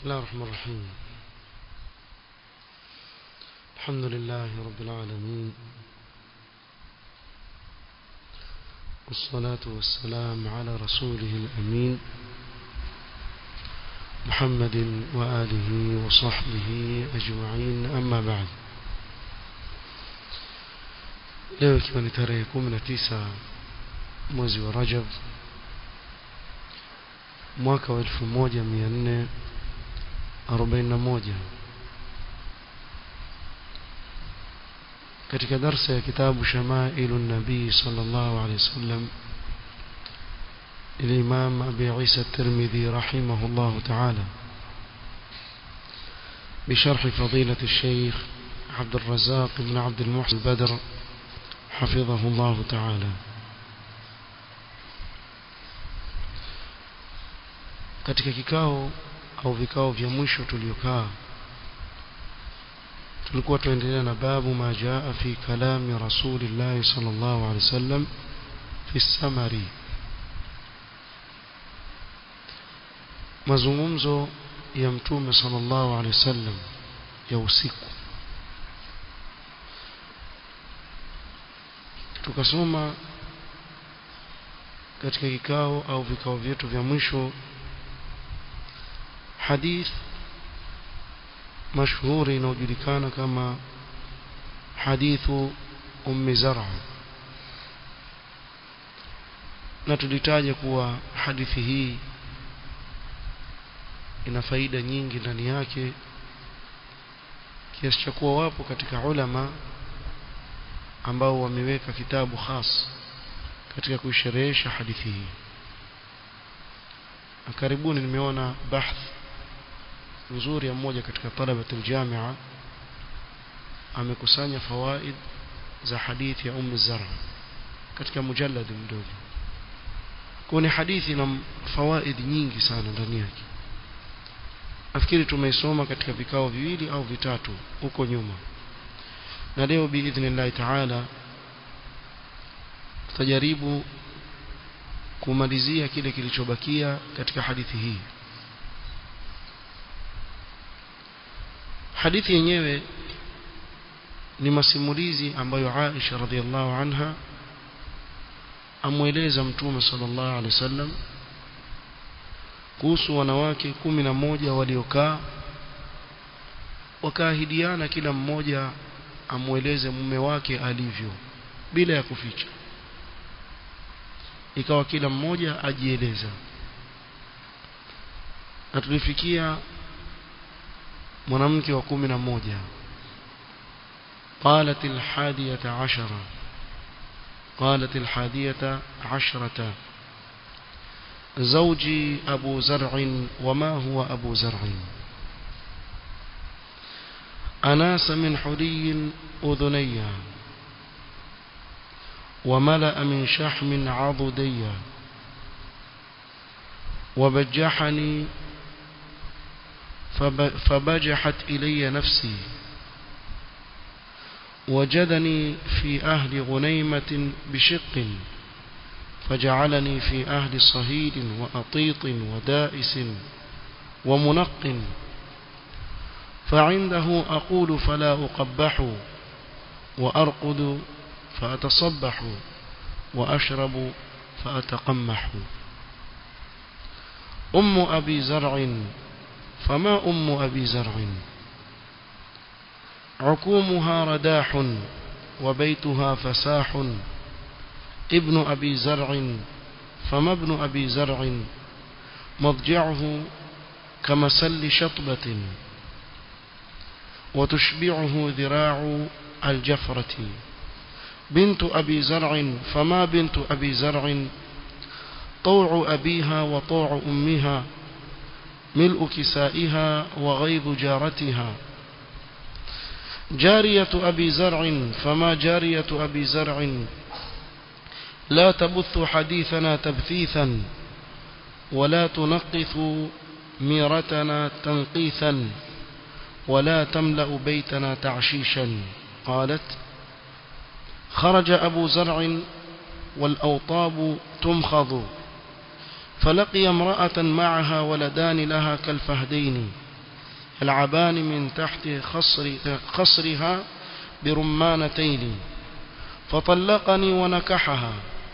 الله الرحمن الرحيم الحمد لله رب العالمين والصلاة والسلام على رسوله الأمين محمد وآله وصحبه أجمعين أما بعد leo ikiwa ni tarehe kumi na tisa mwezi wa rajab mwaka wa elfu moja mia nne arobaini na moja katika darsa ya kitabu shamailu nabii sallallahu alaihi wasallam الإمام أبي عيسى الترمذي رحمه الله تعالى بشرح فضيلة الشيخ عبد الرزاق بن عبد المحسن البدر حفظه الله تعالى katika kikao au vikao vya mwisho tuliokaa tulikuwa tuendelea na babu ma jaa fi kalami rasulillahi sallallahu alaihi wasallam fi samari mazungumzo ya mtume sallallahu alaihi wasallam ya usiku tukasoma katika kikao au vikao vyetu vya mwisho hadith mashuhuri inayojulikana kama hadithu ummi zar'a na tulitaja kuwa hadithi hii ina faida nyingi ndani yake kiasi cha kuwa wapo katika ulama ambao wameweka kitabu khas katika kuisherehesha hadithi hii na karibuni nimeona bahth nzuri ya mmoja katika talabatul jamia amekusanya fawaid za hadithi ya ummu zara katika mujallad mdogo kwa ni hadithi na fawaid nyingi sana ndani yake nafikiri tumeisoma katika vikao viwili au vitatu huko nyuma na leo biidhnillahi taala tutajaribu kumalizia kile kilichobakia katika hadithi hii hadithi yenyewe ni masimulizi ambayo Aisha radhiallahu anha amweleza mtume sallallahu alaihi wasallam kuhusu wanawake kumi na moja waliokaa wakaahidiana kila mmoja amweleze mume wake alivyo bila ya kuficha ikawa kila mmoja ajieleza na tulifikia mwanamke wa kumi na moja قالت الحادية عشرة قالت الحادية عشرة زوجي أبو زرع وما هو أبو زرع أناس من حلي أذنيا وملأ من شحم عضديا وبجحني فبجحت إلي نفسي وجدني في أهل غنيمة بشق فجعلني في أهل صهيل وأطيط ودائس ومنق فعنده أقول فلا أقبح وأرقد فأتصبح وأشرب فأتقمح أم أبي زرع فما أم أبي زرع عكومها رداح وبيتها فساح ابن أبي زرع فما ابن أبي زرع مضجعه كمسل شطبة وتشبعه ذراع الجفرة بنت أبي زرع فما بنت أبي زرع طوع أبيها وطوع أمها ملء كسائها وغيظ جارتها جارية أبي زرع فما جارية أبي زرع لا تبث حديثنا تبثيثا ولا تنقث ميرتنا تنقيثا ولا تملأ بيتنا تعشيشا قالت خرج أبو زرع والأوطاب تمخض فلقي امرأة معها ولدان لها كالفهدين يلعبان من تحت خصر خصرها برمانتين فطلقني ونكحها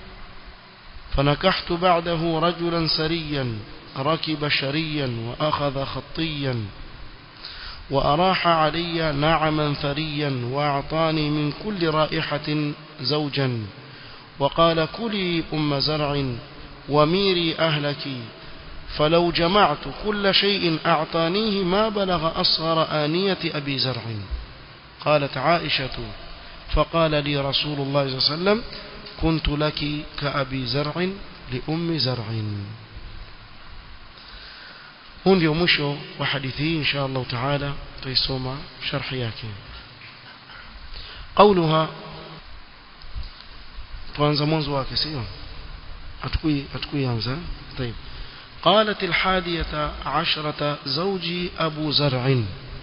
فنكحت بعده رجلا سريا ركب شريا وأخذ خطيا وأراح علي نعما ثريا وأعطاني من كل رائحة زوجا وقال كلي أم زرع وميري أهلك فلو جمعت كل شيء أعطانيه ما بلغ أصغر آنية أبي زرع قالت عائشة فقال لي رسول الله صلى الله عليه وسلم كنت لك كأبي زرع لأم زرع huu ndio mwisho wa hadithi hii insha Allah taala tuisoma sharhi yake qauluha tuanza mwanzo wake sio atukui atukuianza طيب قالت الحادية عشرة زوجي أبو زرع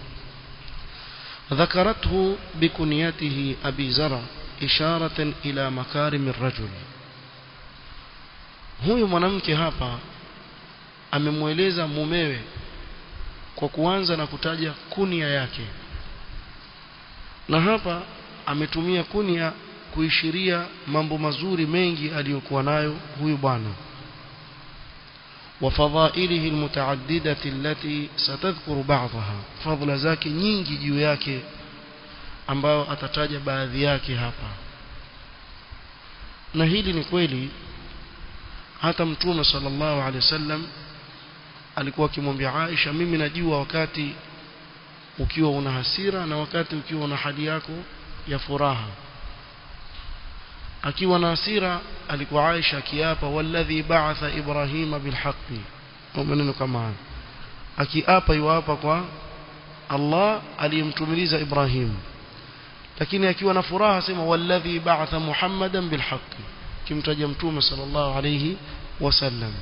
ذكرته بكنيته أبي زرع إشارة إلى مكارم الرجل huyu mwanamke hapa amemweleza mumewe kwa kuanza na kutaja kunia yake na hapa ametumia kunia kuishiria mambo mazuri mengi aliyokuwa nayo huyu bwana وفضائله المتعددة التي ستذكر بعضها فضل zake nyingi juu yake ambayo atataja baadhi yake hapa na hili ni kweli hata mtume sallallahu alaihi wasallam alikuwa akimwambia Aisha mimi najua wakati ukiwa una hasira na wakati ukiwa una hali yako ya furaha akiwa na hasira alikuwa Aisha akiapa walladhi ba'atha Ibrahima bilhaqqi au maneno kama hayo akiapa yuapa kwa Allah aliyemtumiliza Ibrahim lakini akiwa na furaha sema walladhi ba'atha Muhammadan bilhaqqi kimtaja mtume sallallahu alayhi wasallam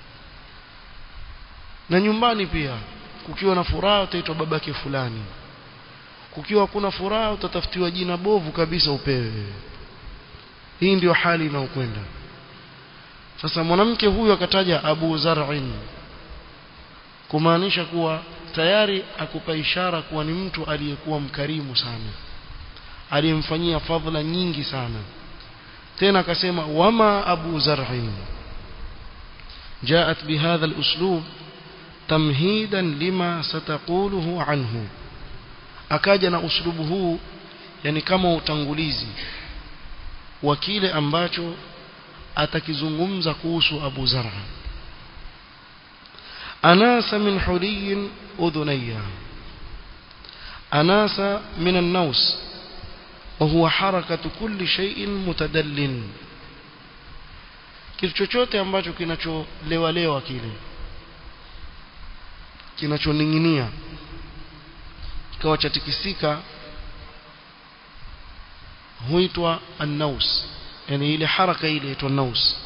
na nyumbani pia kukiwa na furaha utaitwa babake fulani kukiwa kuna furaha utatafutiwa jina bovu kabisa upewe hii ndio hali inayokwenda sasa mwanamke huyu akataja Abu Zar'in kumaanisha kuwa tayari akupa ishara kuwa ni mtu aliyekuwa mkarimu sana aliyemfanyia fadhila nyingi sana tena akasema wama Abu Zar'in جاءت بهذا الأسلوب تمهيدا لما ستقوله عنه akaja na uslubu huu yani kama utangulizi wa kile ambacho atakizungumza kuhusu Abu Zar'a anasa min huliyin udhunayya anasa min an-naws وهو حركة كل شيء متدل kitu chochote ambacho kinacholewalewa kile kinachoning'inia kikawa chatikisika huitwa an-naus yani ile haraka ile inaitwa naus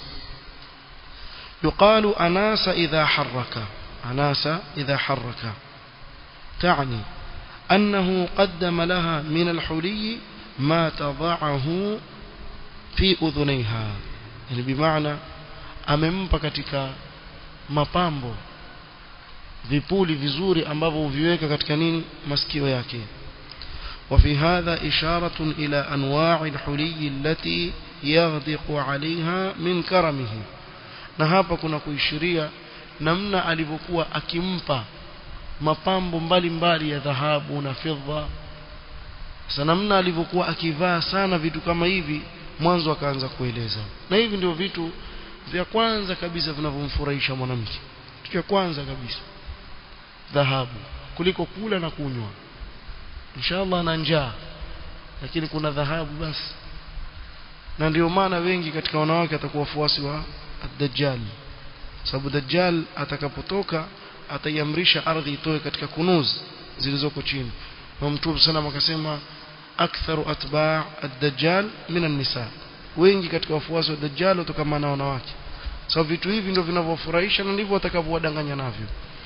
يقال أناس إذا حرك أناس إذا حرك تعني أنه قدم لها من الحلي ما تضعه في أذنيها يعني بمعنى amempa katika mapambo vipuli vizuri ambavyo huviweka katika nini masikio yake وفي هذا إشارة إلى أنواع الحلي التي يغدق عليها من كرمه na hapa kuna kuishiria namna alivyokuwa akimpa mapambo mbalimbali ya dhahabu na fedha sasa namna alivyokuwa akivaa sana vitu kama hivi mwanzo akaanza kueleza na hivi ndio vitu vya kwanza kabisa vinavyomfurahisha mwanamke kitu cha kwanza kabisa dhahabu kuliko kula na kunywa inshallah na njaa lakini kuna dhahabu basi na ndio maana wengi katika wanawake atakuwa wafuasi wa ad-dajjal sababu dajjal atakapotoka ataiamrisha ardhi itoe katika kunuz zilizoko chini na mtume sana akasema aktharu atba' ad-dajjal min an-nisa wengi katika wafuasi wa dajjal watokamana na wanawake sababu vitu hivi ndio vinavyofurahisha na ndivyo watakavyowadanganya navyo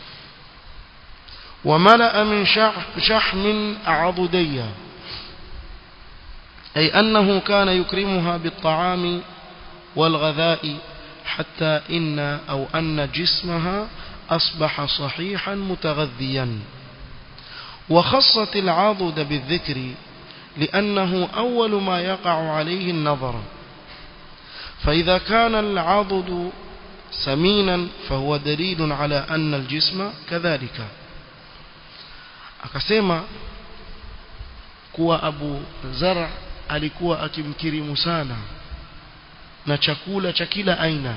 وملأ من شحم عضدية أي أنه كان يكرمها بالطعام والغذاء حتى إن أو أن جسمها أصبح صحيحا متغذيا وخصت العضد بالذكر لأنه أول ما يقع عليه النظر فإذا كان العضد سمينا فهو دليل على أن الجسم كذلك akasema kuwa Abu Zar alikuwa akimkirimu sana na chakula cha kila aina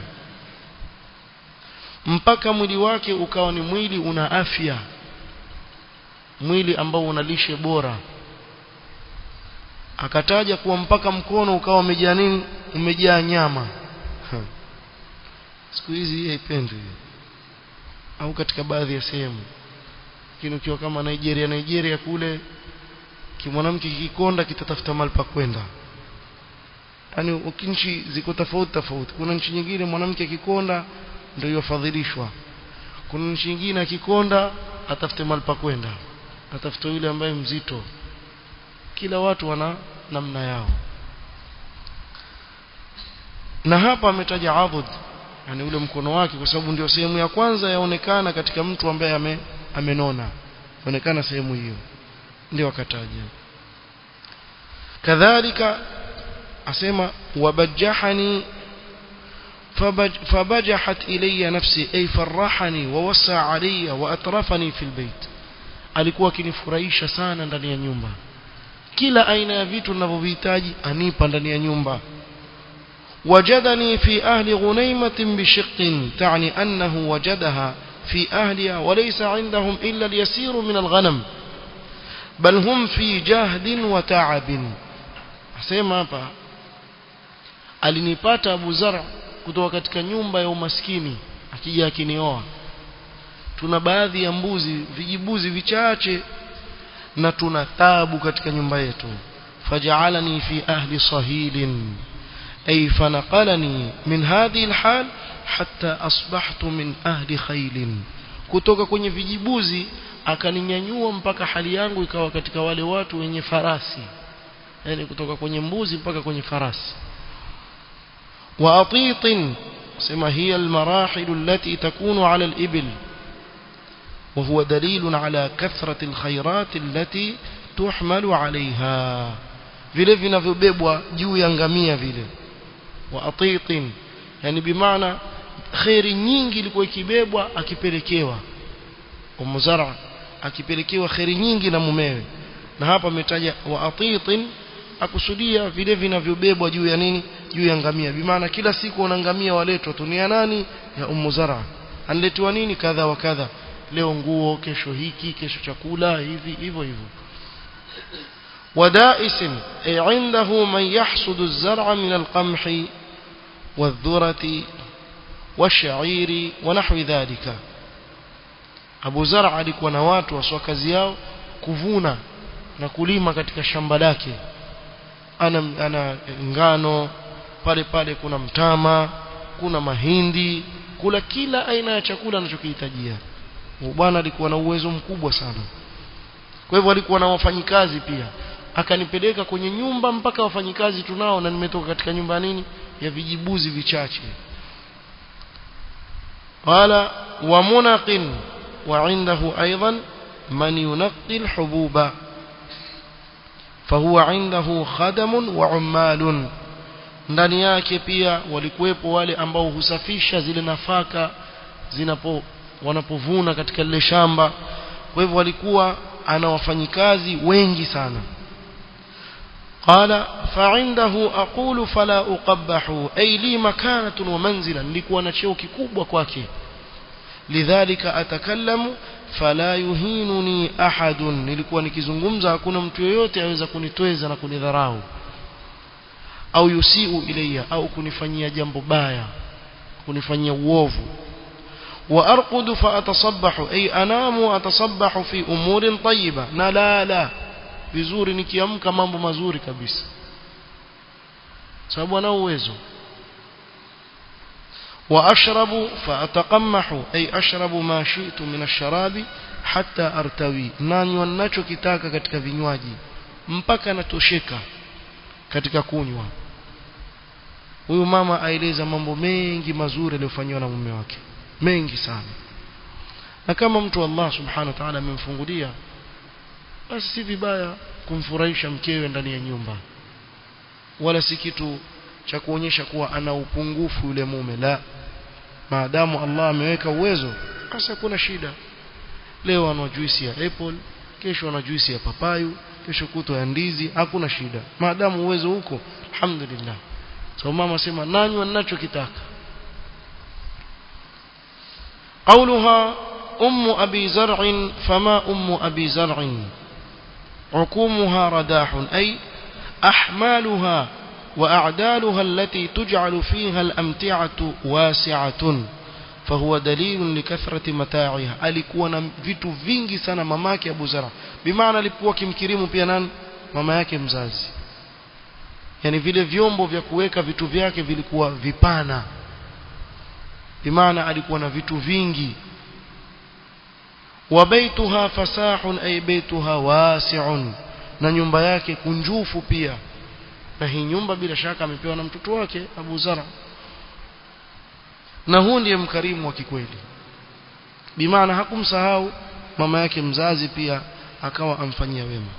mpaka mwili wake ukawa ni mwili una afya mwili ambao una lishe bora akataja kuwa mpaka mkono ukawa umejaa nini umejaa nyama siku hizi hii haipendwi au katika baadhi ya sehemu lakini ukiwa kama Nigeria Nigeria kule kimwanamke kikikonda kitatafuta mahali pa kwenda yani nchi ziko tofauti tofauti kuna nchi nyingine mwanamke akikonda ndio yafadhilishwa kuna nchi nyingine akikonda atafute mahali pa kwenda atafute yule ambaye mzito kila watu wana namna yao na hapa ametaja adud yani ule mkono wake kwa sababu ndio sehemu ya kwanza yaonekana katika mtu ambaye ame, amenona onekana sehemu hiyo ndio akataja kadhalika asema wabajahani فبجحت إلي نفسي أي فرحني ووسع علي وأطرفني في البيت alikuwa akinifurahisha sana ndani ya nyumba kila aina ya vitu ninavyovihitaji anipa ndani ya nyumba وجدني في أهل غنيمة بشق تعني أنه وجدها في أهلها وليس عندهم إلا اليسير من الغنم بل هم في جهد وتعب أسمع hapa alinipata Abu Zar kutoka katika nyumba ya umaskini akija akinioa tuna baadhi ya mbuzi vijibuzi vichache na tuna taabu katika nyumba yetu faj'alani fi ahli sahilin ay fanaqalani min hadhihi alhal hatta asbahtu min ahli khailin kutoka kwenye vijibuzi akaninyanyua mpaka hali yangu ikawa katika wale watu wenye farasi yani kutoka kwenye mbuzi mpaka kwenye farasi وأطيط سما هي المراحل التي تكون على الإبل وهو دليل على كثرة الخيرات التي تحمل عليها vile vinavyobebwa juu ya ngamia vile wa atitin yani bimaana khairi nyingi ilikuwa ikibebwa akipelekewa umuzara akipelekewa khairi nyingi na mumewe na hapa ametaja wa atitin akusudia vile vinavyobebwa juu ya nini juu ya ngamia bimaana kila siku una ngamia waletwa tunia nani ya ummu zara anletwa nini kadha wa kadha leo nguo kesho hiki kesho chakula hivi hivyo hivyo ودائس أي عنده من يحصد الزرع من القمح والذرة والشعير ونحو ذلك أبو زرع alikuwa na watu waswa kazi yao kuvuna na kulima katika shamba lake ana, ana ngano pale pale kuna mtama kuna mahindi kula kila aina ya chakula anachokihitajia bwana alikuwa na uwezo mkubwa sana kwa hivyo alikuwa na wafanyikazi pia akanipeleka kwenye nyumba mpaka wafanyikazi tunao na nimetoka katika nyumba nini ya vijibuzi vichache qala wa munaqin wa indahu aidan man yunqi alhububa fahuwa indahu khadamun wa ummalun ndani yake pia walikuwepo wale ambao husafisha zile nafaka zinapo wanapovuna katika lile shamba kwa hivyo walikuwa ana wafanyikazi wengi sana قال فعنده أقول فلا أقبح أي لي مكانة ومنزلا لكوا نشيو ككوبwa kwake لذلك أتكلم فلا يهينني أحد nilikuwa nikizungumza hakuna mtu yoyote aweza kunitweza na kunidharau au yusiu ilayya au kunifanyia jambo baya kunifanyia uovu وأرقد فأتصبح أي أنام وأتصبح في أمور طيبة لا لا vizuri nikiamka mambo mazuri kabisa sababu ana uwezo وأشرب فأتقمح أي أشرب ما شئت من الشراب حتى أرتوي nanywa ninachokitaka katika vinywaji mpaka natosheka katika kunywa huyu mama aeleza mambo mengi mazuri aliyofanywa na mume wake mengi sana na kama mtu Allah subhanahu wa ta'ala amemfungulia basi si vibaya kumfurahisha mkewe ndani ya nyumba wala si kitu cha kuonyesha kuwa ana upungufu yule mume la maadamu Allah ameweka uwezo basi hakuna shida leo ana juisi ya apple kesho ana juisi ya papayu kesho kutwa ya ndizi hakuna shida maadamu uwezo huko alhamdulillah so mama sema nanywa ninachokitaka قولها أم أبي زرع فما أم أبي زرع عكومها رداح أي أحمالها وأعدالها التي تجعل فيها الأمتعة واسعة فهو دليل لكثرة متاعها alikuwa na vitu vingi sana mamake Abu Zara bimaana alikuwa kimkirimu pia nani mama yake mzazi yani vile vyombo vya kuweka vitu vyake vilikuwa vipana bimaana alikuwa na vitu vingi wa baituha fasahun ay baituha wasi'un na nyumba yake kunjufu pia na hii nyumba bila shaka amepewa na mtoto wake Abu Zara na huu ndiye mkarimu wa kikweli bimaana hakumsahau mama yake mzazi pia akawa amfanyia wema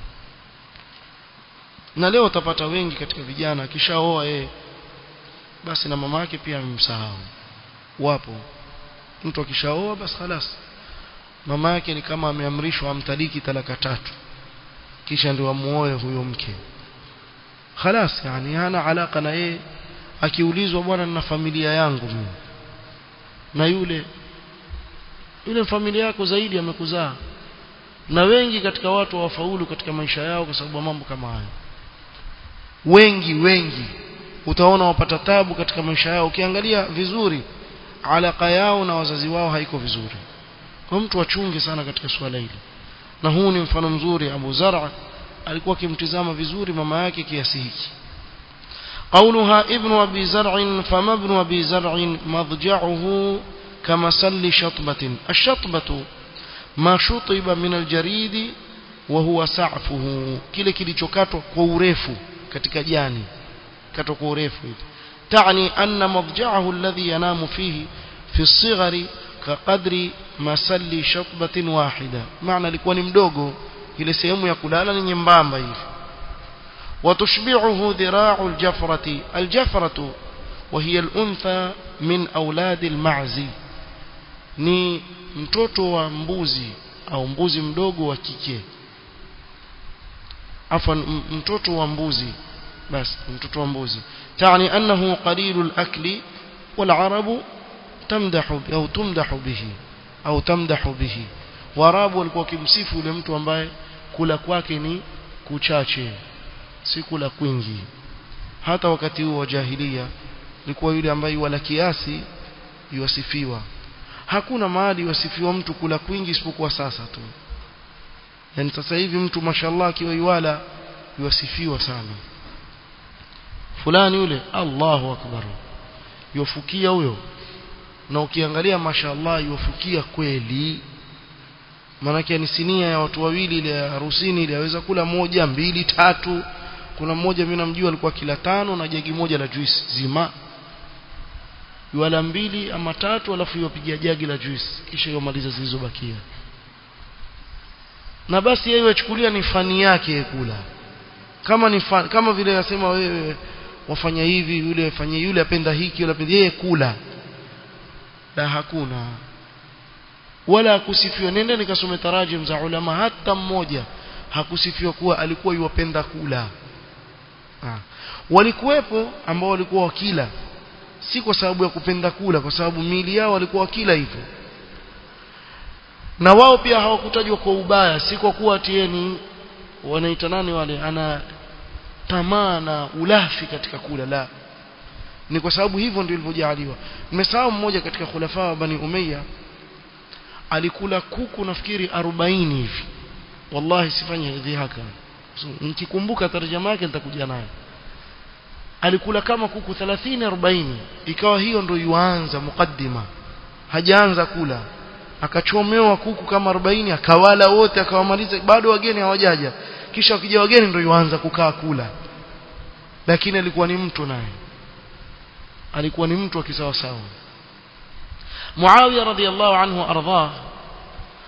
na leo utapata wengi katika vijana akishaoa yeye basi na mama yake pia amemsahau wapo mtu akishaoa basi خلاص mama yake ni kama ameamrishwa amtaliki talaka tatu kisha ndio amuoe huyo mke خلاص yani hana alaka na yeye akiulizwa bwana na familia yangu mimi na yule yule familia yako zaidi amekuzaa na wengi katika watu wafaulu katika maisha yao kwa sababu mambo kama hayo wengi wengi utaona wapata tabu katika maisha yao ukiangalia vizuri alaka yao na wazazi wao haiko vizuri kwa mtu achunge sana katika swala hili na huu ni mfano mzuri Abu Zar'a alikuwa akimtizama vizuri mama yake kiasi hiki قولها ابن أبي زرع فما ابن أبي زرع مضجعه كمسل شطبة الشطبة ما شطب من الجريد وهو سعفه kile kilichokatwa kwa urefu katika jani katwa kwa urefu hivi تعني أن مضجعه الذي ينام فيه في الصغر كقدر مسل شطبة واحدة معنى لikuwa ni mdogo ile sehemu ya kulala ni nyembamba hivi وتشبعه ذراع الجفرة الجفرة وهي الأنثى من أولاد المعز ni mtoto wa mbuzi au mbuzi mdogo wa kike afwan mtoto wa mbuzi basi mtoto wa mbuzi تعني أنه قليل الأكل والعرب تمدح أو تمدح به أو تمدح به warabu walikuwa kimsifu yule mtu ambaye kula kwake ni kuchache si kula kwingi hata wakati huo wa jahilia ilikuwa yule ambaye wala kiasi yuwasifiwa hakuna mahali yuwasifiwa mtu kula kwingi isipokuwa sasa tu yani sasa hivi mtu mashallah akiwa yuwala yuwasifiwa sana fulani yule Allahu akbar yufukia huyo na ukiangalia mashallah yufukia kweli maanake ni sinia ya watu wawili ile harusini ile aweza kula moja mbili tatu kuna mmoja mimi namjua alikuwa kila tano na jagi moja la juice zima yuala mbili ama tatu alafu yopigia jagi la juice kisha yomaliza zilizobakia na basi yeye achukulia ni fani yake kula kama ni fan, kama vile nasema wewe wafanya hivi yule afanye yule apenda hiki yule apenda yeye kula la hakuna wala hakusifiwa nenda nikasome tarajim za ulama hata mmoja hakusifiwa kuwa alikuwa yuwapenda kula ha. walikuwepo ambao walikuwa wakila si kwa sababu ya kupenda kula kwa sababu miili yao walikuwa wakila hivyo na wao pia hawakutajwa kwa ubaya si kwa kuwa tieni wanaita nani wale ana tamaa na ulafi katika kula la ni kwa sababu hivyo ndio ilivyojaliwa nimesahau mmoja katika khulafa wa bani umayya alikula kuku nafikiri 40 hivi wallahi sifanye hivi haka so, nikikumbuka tarjama yake nitakuja nayo alikula kama kuku 30 40 ikawa hiyo ndio yuanza mukaddima hajaanza kula akachomewa kuku kama 40 akawala wote akawamaliza bado wageni hawajaja kisha wakija wageni ndio yuanza kukaa kula lakini alikuwa ni mtu naye alikuwa ni mtu akisawa sawa Muawiya radhiallahu anhu ardhah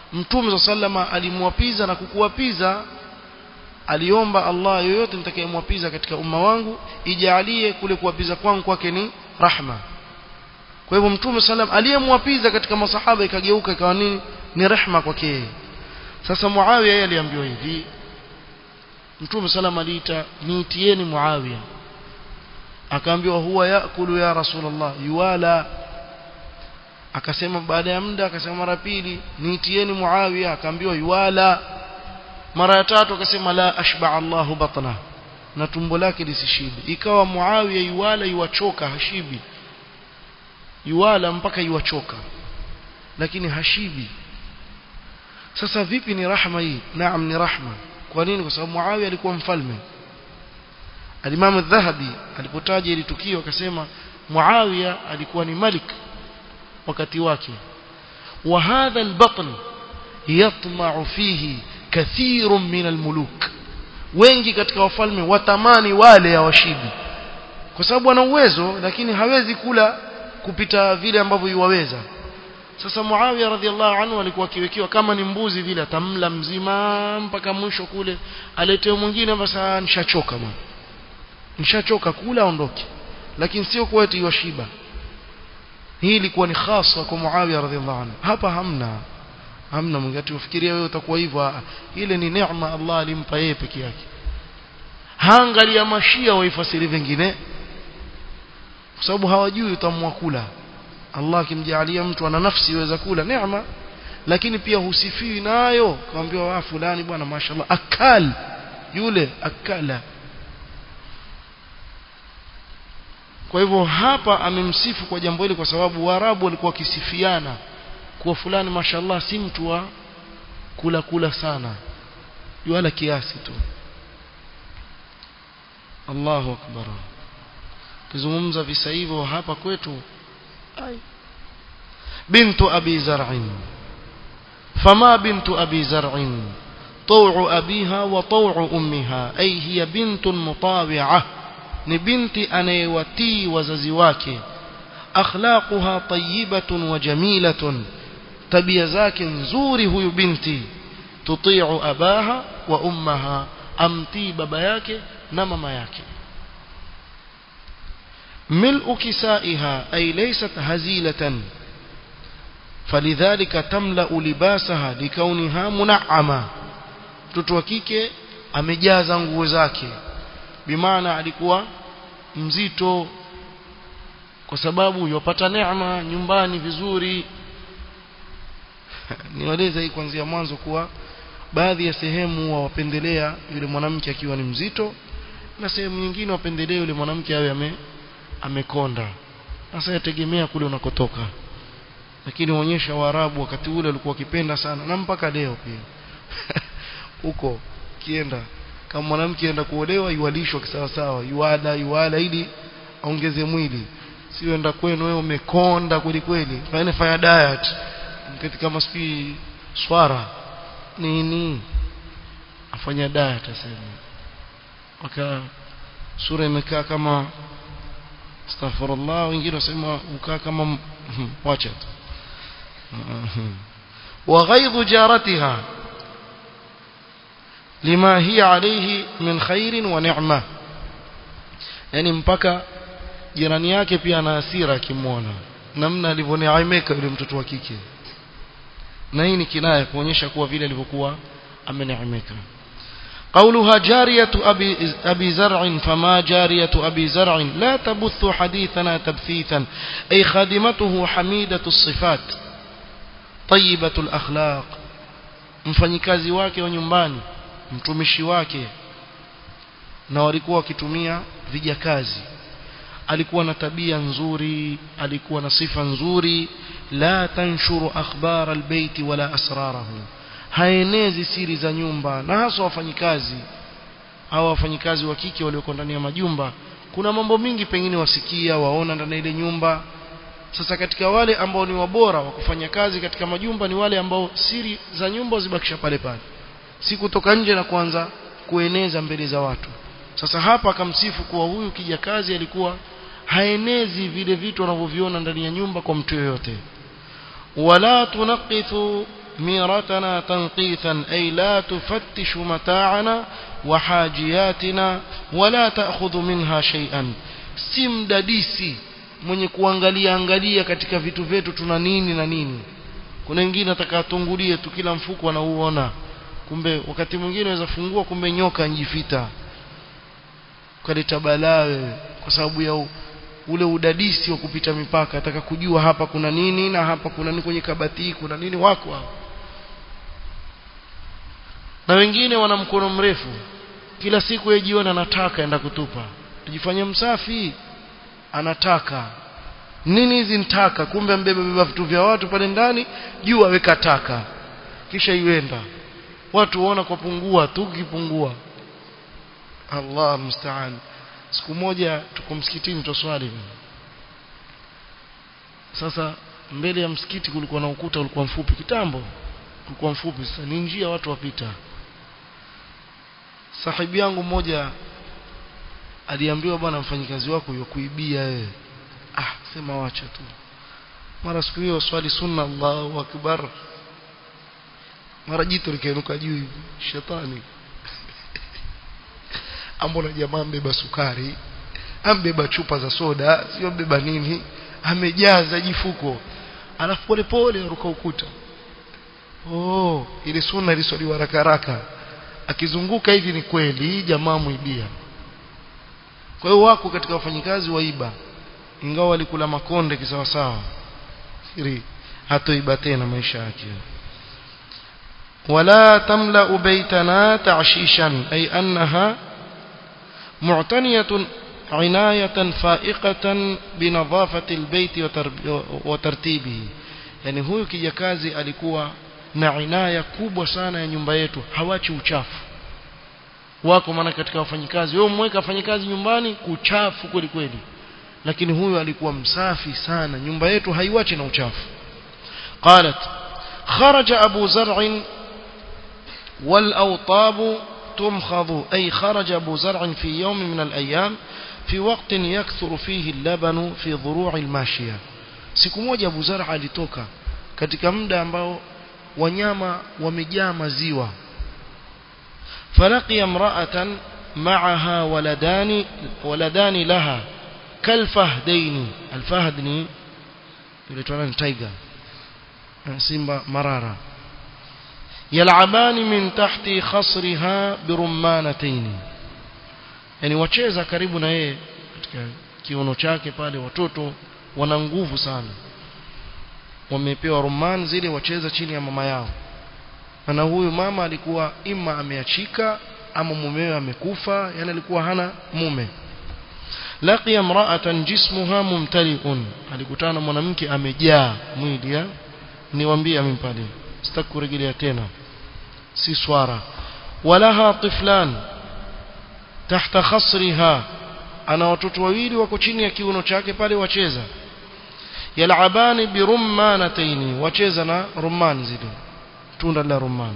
mtume sallama alimwapiza na kukuwapiza aliomba Allah yoyote nitakayemwapiza katika umma wangu ijalie kule kuwapiza kwangu kwake ni rahma kwa hivyo mtume sallam aliyemwapiza katika masahaba ikageuka ikawa nini ni rehma kwake yeye sasa Muawiya yeye aliambiwa hivi mtume sallam aliita niitieni Muawiya akaambiwa huwa yakulu ya rasulullah yuwala akasema baada ya muda akasema mara pili niitieni Muawiya akaambiwa yuwala mara ya tatu akasema la ashba Allahu batna na tumbo lake lisishibe ikawa Muawiya yuwala yuwachoka hashibi yuwala mpaka yuwachoka lakini hashibi sasa vipi ni rahma hii naam ni rahma kwa nini kwa sababu Muawiya alikuwa mfalme Al-Imam Adh-Dhahabi alipotaja ili tukio akasema Muawiya alikuwa ni malik wakati wake wa hadha al-batn yatma'u fihi kathirun min al-muluk wengi katika wafalme watamani wale ya washibi kwa sababu ana uwezo lakini hawezi kula kupita vile ambavyo yuwaweza sasa Muawiya radhiallahu anhu alikuwa akiwekewa kama ni mbuzi vile atamla mzima mpaka mwisho kule aletewe mwingine basi nishachoka bwana nishachoka kula aondoke lakini sio kwa eti yashiba hii ilikuwa ni khasa kwa Muawiya radhiallahu anhu hapa hamna hamna mwingine ufikiria wewe utakuwa hivyo ile ni neema Allah alimpa yeye peke yake haangalia mashia waifasiri vingine kwa sababu hawajui utamwa kula Allah akimjalia mtu ana nafsi iweza kula neema lakini pia husifiwi nayo kaambiwa wa fulani bwana mashallah akal yule akala kwa hivyo hapa amemsifu kwa jambo hili kwa sababu Waarabu walikuwa wakisifiana kuwa fulani mashallah si mtu wa kula kula sana wala kiasi tu Allahu akbar kizungumza visa hivyo hapa kwetu ai bintu abi zar'in fama bintu abi zar'in طوع أبيها وطوع أمها أي هي بنت مطاوعة ni binti anayewatii wazazi wake akhlaquha tayyibatun wa jamilatun tabia zake nzuri huyu binti tuti'u abaha wa ummaha amtii baba yake na mama yake ملء كسائها أي ليست هزيلة فلذلك تملأ لباسها لكونها منعمة mtoto wa kike amejaza nguo zake bimaana alikuwa mzito kwa sababu yopata neema nyumbani vizuri niwaeleza hii kuanzia mwanzo kuwa baadhi ya sehemu wawapendelea yule mwanamke akiwa ni mzito na sehemu nyingine wapendelea yule mwanamke awe ame amekonda sasa yategemea kule unakotoka lakini waonyesha waarabu wakati ule walikuwa wakipenda sana na mpaka leo pia huko kienda kama mwanamke aenda kuolewa yualishwa kisawa sawa yuada yuala ili aongeze mwili sio enda kwenu wewe umekonda kweli kweli fanya fanya diet mketi kama spi swara nini afanya diet asema waka sura imekaa kama astaghfirullah wengine wasema ukaa kama wacha tu وغيظ جارتها لما هي عليه من خير ونعمة yani mpaka jirani yake pia ana hasira akimwona namna alivyoneemeka yule mtoto wa kike na hii ni kinaya kuonyesha kuwa vile alivyokuwa ameneemeka قولها جارية أبي, أبي زرع فما جارية أبي زرع لا تبث حديثنا تبثيثا أي خادمته حميدة الصفات طيبة الأخلاق mfanyikazi wake wa nyumbani mtumishi wake na walikuwa wakitumia vijakazi alikuwa na tabia nzuri alikuwa na sifa nzuri la tanshuru akhbar albayt wala asrarahu haenezi siri za nyumba na hasa wafanyikazi hawa wafanyikazi wa kike walioko ndani ya majumba kuna mambo mingi pengine wasikia waona ndani ya ile nyumba sasa katika wale ambao ni wabora wa kufanya kazi katika majumba ni wale ambao siri za nyumba zibakisha pale pale si kutoka nje na kuanza kueneza mbele za watu sasa hapa akamsifu kuwa huyu kijakazi alikuwa haenezi vile vitu wanavyoviona ndani ya nyumba kwa mtu yoyote wala tunaqithu ميرتنا تنقيثا أي لا تفتش متاعنا وحاجياتنا ولا تأخذ منها شيئا simdadisi mwenye kuangalia angalia katika vitu vyetu tuna nini na nini kuna wengine atakatungulie tu kila mfuko anauona kumbe wakati mwingine unaweza fungua kumbe nyoka njifita ukaleta balaa wewe kwa sababu ya ule udadisi wa kupita mipaka ataka kujua hapa kuna nini na hapa kuna nini kwenye kabati kuna nini wako hao na wengine wana mkono mrefu kila siku yeye jiona anataka enda kutupa tujifanye msafi anataka nini hizi nitaka kumbe mbeba beba vitu vya watu pale ndani juu aweka taka kisha iwenda watu waona kwa pungua tu kipungua Allah mstaan siku moja tuko msikitini toswali sasa mbele ya msikiti kulikuwa na ukuta ulikuwa mfupi kitambo ulikuwa mfupi sasa ni njia watu wapita sahibi yangu mmoja aliambiwa bwana mfanyikazi wako yokuibia wewe ah sema wacha tu mara siku hiyo swali sunna Allahu akbar mara jitu likainuka juu hivi shetani ambona jamaa mbeba sukari ambeba chupa za soda sio mbeba nini amejaza jifuko alafu pole pole aruka ukuta oh ile sunna iliswaliwa haraka haraka akizunguka hivi ni kweli jamaa muibia kwa hiyo wako katika wafanyikazi waiba ingawa walikula makonde kisawasawa siri hatoiba tena maisha yake ولا تملأ بيتنا تعشيشا أي أنها معتنية عناية فائقة بنظافة البيت وترتيبه يعني huyu kijakazi alikuwa na inaya kubwa sana ya nyumba yetu hawachi uchafu wako maana katika wafanyikazi wewe umweka wafanyikazi nyumbani kuchafu kweli kweli lakini huyu alikuwa msafi sana nyumba yetu haiwachi na uchafu قالت خرج أبو زرع والأوطاب تمخض أي خرج أبو زرع في يوم من الأيام في وقت يكثر فيه اللبن في ضروع الماشية siku moja Abu Zar alitoka katika muda ambao wanyama wamejaa maziwa فلقي امرأة معها ولدان ولدان لها كالفهدين الفهد ni ile ni tiger simba marara yalabani min tahti khasriha birummanatayn yani wacheza karibu na yeye katika kiuno chake pale watoto wana nguvu sana wamepewa rumman zile wacheza chini ya mama yao na huyu mama alikuwa ima ameachika ama mumewe amekufa yani alikuwa hana mume laqiya imra'atan jismuha mumtali'un alikutana mwanamke amejaa mwili niwaambie mimi pale sitakurejelea tena si swara walaha tiflan tahta khasriha ana watoto wawili wako chini ya kiuno chake pale wacheza yalabani birummanataini wacheza na rumman zile tunda la rumman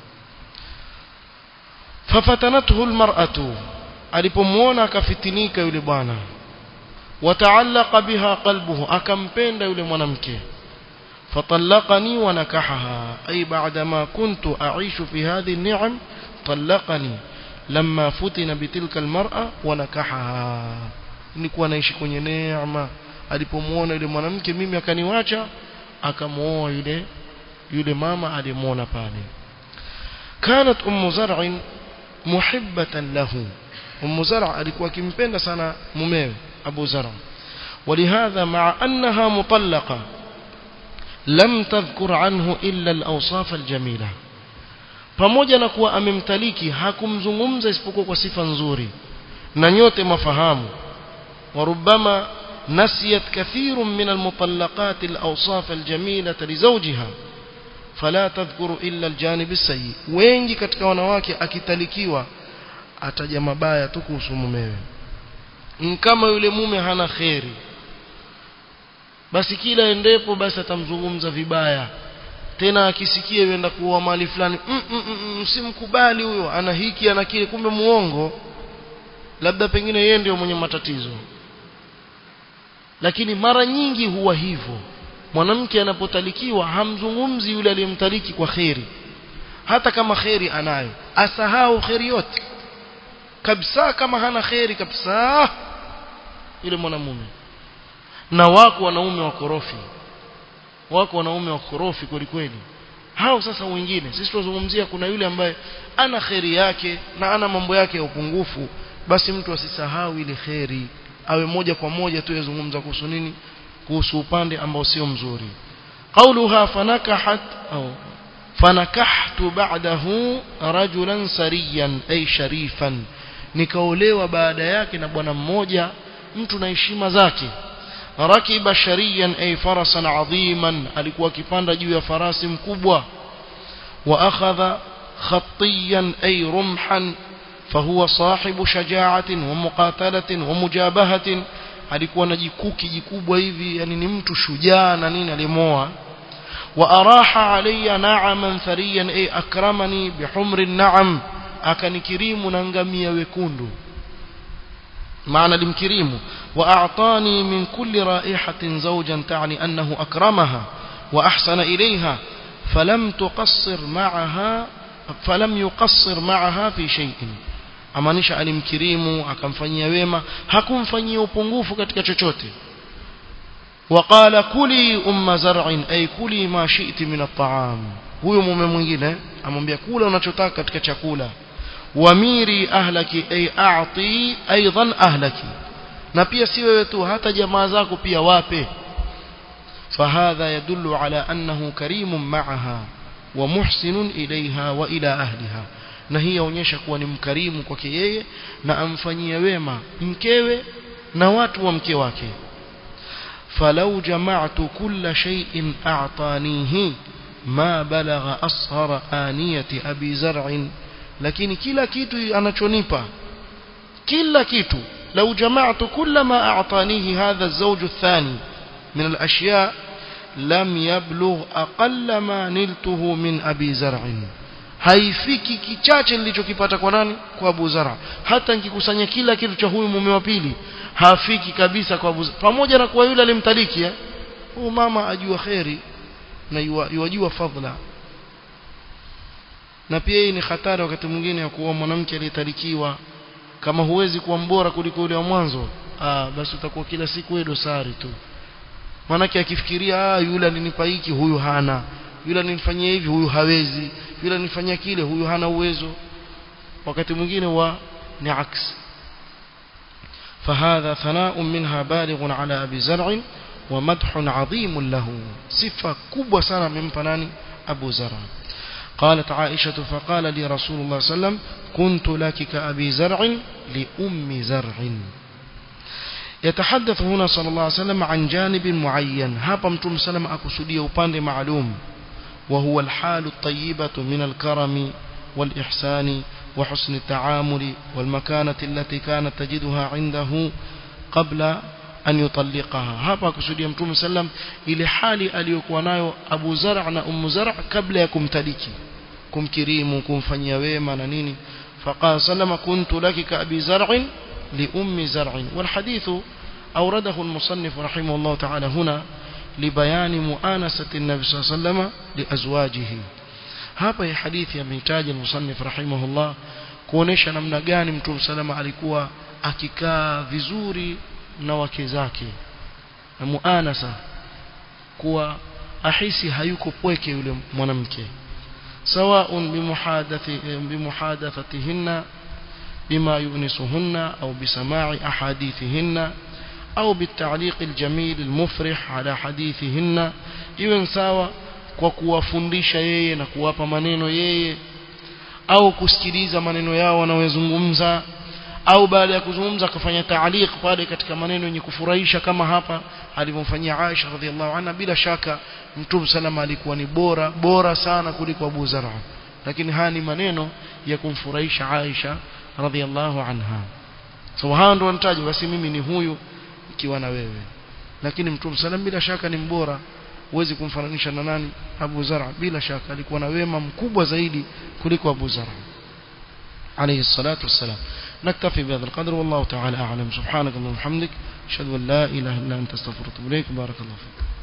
fafatanathu almar'atu alipomuona akafitinika yule bwana wataallaqa biha qalbuhu akampenda yule mwanamke فطلقني ونكحها أي بعدما كنت أعيش في هذه النعم طلقني لما فتن بتلك المرأة ونكحها nilikuwa naishi kwenye neema alipomuona yule mwanamke mimi akaniwacha akamuoa yule yule mama alimuona pale kanat ummu zar'in muhibbatan lahu ummu zar' alikuwa akimpenda sana mumewe abu zar' ولهذا مع أنها مطلقة لم تذكر عنه إلا الأوصاف الجميلة pamoja na kuwa amemtaliki hakumzungumza isipokuwa kwa sifa nzuri na nyote mafahamu وربما نسيت كثير من المطلقات الأوصاف الجميلة لزوجها فلا تذكر إلا الجانب السيء wengi katika wanawake akitalikiwa ataja mabaya tu kuhusu mumewe kama yule mume hana kheri basi kila endepo basi atamzungumza vibaya tena akisikia yenda kuwa mali fulani msimkubali mm, mm, mm, huyo ana hiki ana kile kumbe muongo labda pengine yeye ndio mwenye matatizo lakini mara nyingi huwa hivyo mwanamke anapotalikiwa hamzungumzi yule aliyemtaliki kwa kheri hata kama kheri anayo asahau kheri yote kabisa kama hana kheri kabisa yule mwanamume na wako wanaume wakorofi wako wanaume wakorofi kweli kweli hao sasa wengine sisi tunazungumzia kuna yule ambaye ana kheri yake na ana mambo yake ya upungufu basi mtu asisahau ile kheri awe moja kwa moja tu yazungumza kuhusu nini kuhusu upande ambao sio mzuri qauluha fanakahat au fanakahtu ba'dahu rajulan sariyan ay sharifan nikaolewa baada yake na bwana mmoja mtu na heshima zake rakiba shariyan ay farasan adhiman alikuwa akipanda juu ya farasi mkubwa wa akhadha khatiyan ay rumhan فهو صاحب شجاعة ومقاتلة ومجابهة alikuwa na jikuki jikubwa hivi yani ni mtu shujaa na nini alimoa wa araha alayya na'aman thariyan ay akramani bihumri na'am akanikirimu na ngamia wekundu maana limkirimu wa a'tani min kulli ra'ihatin zawjan ta'ni annahu akramaha wa ahsana ilayha falam tuqassir ma'aha falam yuqassir ma'aha fi shay'in amaanisha alimkirimu akamfanyia wema hakumfanyia upungufu katika chochote وقال كلي ام زرع اي كلي ما شئت من الطعام huyo mume mwingine amwambia kula unachotaka katika chakula wamiri ahlaki ay a'ti aidan ahlaki na pia si wewe tu hata jamaa zako pia wape فهذا يدل على أنه كريم معها ومحسن إليها وإلى أهلها na hii yaonyesha kuwa ni mkarimu kwake yeye na amfanyia wema mkewe na watu wa mke wake falau jama'tu kulla shay'in a'tanihi ma balagha ashara aniyati abi zar'in lakini kila kitu anachonipa kila kitu لو جمعت كل ما أعطانيه هذا الزوج الثاني من الأشياء لم يبلغ أقل ما نلته من أبي زرع haifiki kichache nilichokipata kwa nani kwa Abu Zara hata nikikusanya kila kitu cha huyu mume wa pili hafiki kabisa kwa Abu Zara pamoja na kuwa yule alimtaliki eh huyu mama ajua khairi na yajua fadhila na pia hii ni hatari wakati mwingine ya kuwa mwanamke aliyetalikiwa kama huwezi kuwa mbora kuliko yule wa mwanzo ah basi utakuwa kila siku wewe dosari tu manake akifikiria ah yule alinipa hiki huyu hana yule alinifanyia hivi huyu hawezi yule alinifanyia kile huyu hana uwezo wakati mwingine wa ni aks فهذا ثناء منها بالغ على أبي زرع ومدح عظيم له صفة كبوة سنة من فنان أبو زرع قالت عائشة فقال لي رسول الله صلى الله عليه وسلم كنت لك كأبي زرع لأم زرع يتحدث هنا صلى الله عليه وسلم عن جانب معين هابا متوم سلم أكسودية وباند معلوم وهو الحال الطيبة من الكرم والإحسان وحسن التعامل والمكانة التي كانت تجدها عنده قبل أن يطلقها هابا كسودية متوم سلم إلى حال أليكوا نايو أبو زرع أم زرع قبل يكم تلكي كم كريم كم فنيويما نيني فقال سلم كنت لك كأبي زرع لأم زرع والحديث أورده المصنف رحمه الله تعالى هنا لبيان مؤانسة النبي صلى الله عليه وسلم لأزواجه hapa hii hadithi ameitaja musannif rahimahullah kuonesha namna gani mtume salama alikuwa akikaa vizuri na wake zake na muanasa kuwa ahisi hayuko pweke yule mwanamke sawaun bimuhadathi bimuhadathatihinna بما يؤنسهن أو بسماع أحاديثهن أو بالتعليق الجميل المفرح على حديثهن iwe sawa kwa kuwafundisha yeye na kuwapa maneno yeye au kusikiliza maneno yao wanayozungumza au baada ya kuzungumza akafanya taaliq pale katika maneno yenye kufurahisha kama hapa alivyomfanyia Aisha radhiallahu anha bila shaka Mtume salama alikuwa ni bora bora sana kuliko Abu Zar'a lakini haya ni maneno ya kumfurahisha Aisha radhiallahu anha so hao ndio wanataja basi mimi ni huyu ikiwa na wewe lakini mtume sallam bila shaka ni mbora huwezi kumfananisha na nani Abu Zara bila shaka alikuwa na wema mkubwa zaidi kuliko Abu Zara عليه الصلاة والسلام نكتفي بهذا القدر والله تعالى أعلم سبحانك اللهم وبحمدك أشهد أن لا إله إلا أنت استغفرك وأتوب إليك بارك الله فيك